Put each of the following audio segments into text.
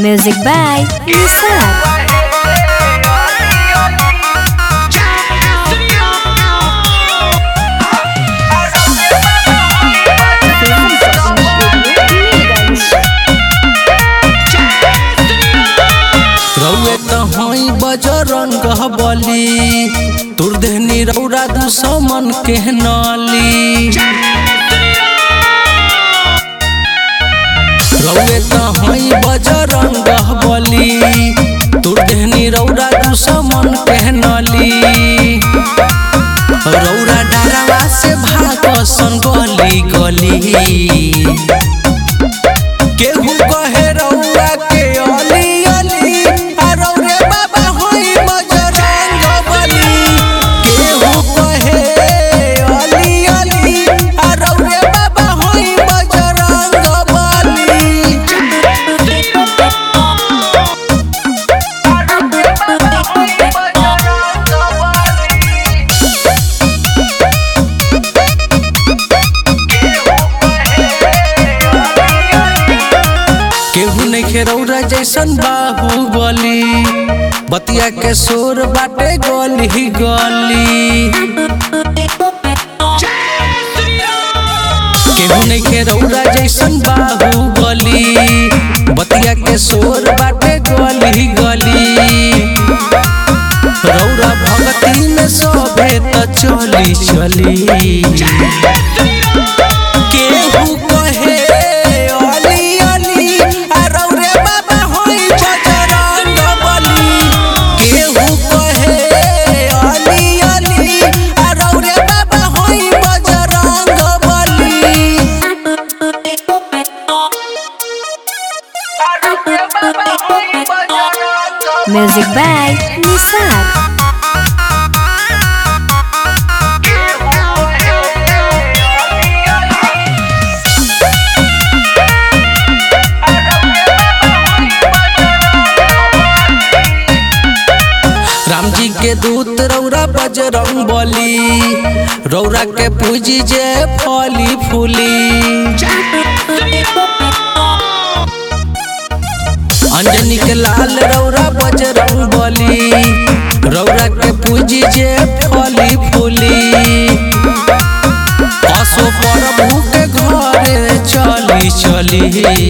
Music by Nisar. रउए त हई बजरंग बली तुर देहनी रौरा दुश्मन के नाली रउए त हई बजरंग बली तुर देहनी रौरा दुश्मन के नाली रौरा डरवा से भागसन गली गली केहू कहे रउआ के अली अली आ रउरे बाबा होई बजरंग बली केहू कहे अली अली आ रउरे बाबा होई बजरंग बली केहू नइखे रौरा जैसन बाहुबली बतिया के शोर बाटे गली गली केहू नइखे रौरा जैसन बाहुबली बतिया के शोर बाटे गली गली रौरा भगती में सोभे त चली चली केहू कहे अली अली आ रौरे बाबा होई बजरंग बली केहू कहे अली अली आ रौरे बाबा होई बजरंग बली Music by Nisar. राम जी के दूत रौरा बजरंग बली रौरा के पूजी जे फली फूली अंजनी के लाल रौरा बजरंग बली रौरा के पूजी जे फली फूली असो प्रभु के घरे चली चली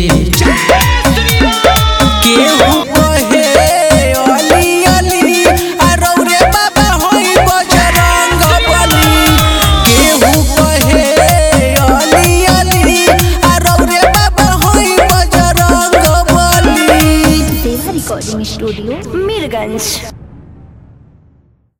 केहू कहे अली अली आ रौरे बाबा होई बजरंग बली केहू कहे अली अली आ रौरे बाबा होई बजरंग बली Recording Studio, Mirganj.